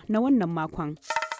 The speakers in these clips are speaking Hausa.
na wannan makon.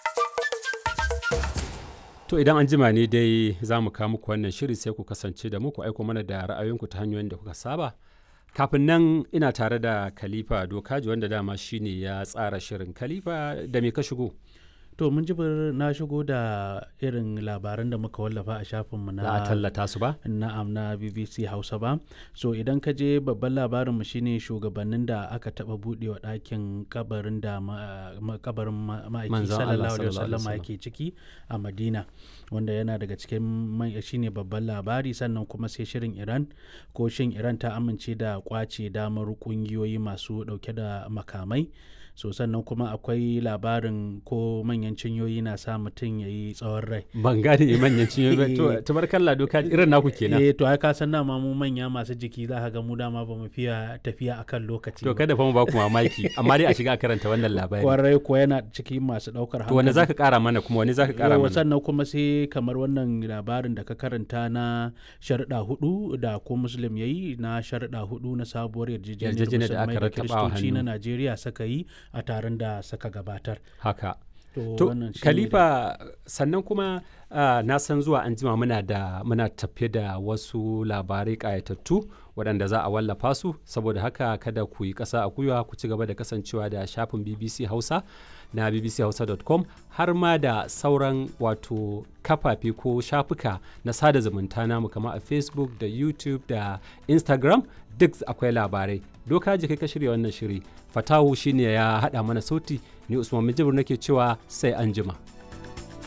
To idan an jima ne dai za mu kawo muku wannan shiri sai ku kasance da muku aiko mana da ra'ayoyinku ta hanyoyin da kuka saba. Kafin nan ina tare da Khalifa Dokaji wanda dama shine ya tsara shirin Khalifa da me ka shigo? To mun jibir na shigo da irin labaran da muka wallafa a shafinmu na Za a tallata su ba? na'am na BBC Hausa ba. So idan ka je babban labarinmu shine shugabannin da aka taba budewa ɗakin kabarin da ma- ma- kabarin ma- ma'aiki Manzon Allah sallallahu alaihi sallallahu alaihi wasallam yake ciki a Madina wanda yana daga cikin man- shine babban labari sannan kuma sai shirin Iran ko shin Iran ta amince da kwace damar kungiyoyi masu dauke da makamai so sannan kuma akwai labarin ko manyan cinyoyi na sa mutum ya yi tsawon rai Ban gane manyan cinye ba. To tabarkalla Dokaji irin naku kenan. eh to ai ka san dama mu manya masu jiki za ka ga mu dama ba mu fiya tafiya akan lokaci To ba. kada fa mu ba ku mamaki amma dai a shiga a karanta wannan labari. kwarai ko yana cikin masu daukar To wani zaka kara mana kuma wani zaka kara Yawwa, mana? sannan kuma sai kamar wannan labarin da ka karanta na sharuɗa hudu da ko muslim ya yi na sharuɗa hudu na sabuwar yarjejeniyar Yarjejeniyar da aka musulmai da rattaba wa kiristoci na hannu. najeriya suka yi a taron da suka gabatar Haka. to, To, wannan shine Khalifa sannan kuma ah, na san zuwa an jima muna da muna tafe da wasu labarai ƙayatattu waɗanda za a wallafa su saboda haka kada ku yi ƙasa a gwiwa ku ci gaba da kasancewa da shafin BBC Hausa na bbchausa.com har ma da sauran wato kafafe ko shafuka na sada zumunta namu kamar a Facebook da YouTube da Instagram duk akwai labarai. Doka ji kai ka shirya wannan shiri. Fatahu shine ya haɗa mana sauti ni Usman Mijibir nake cewa sai an jima.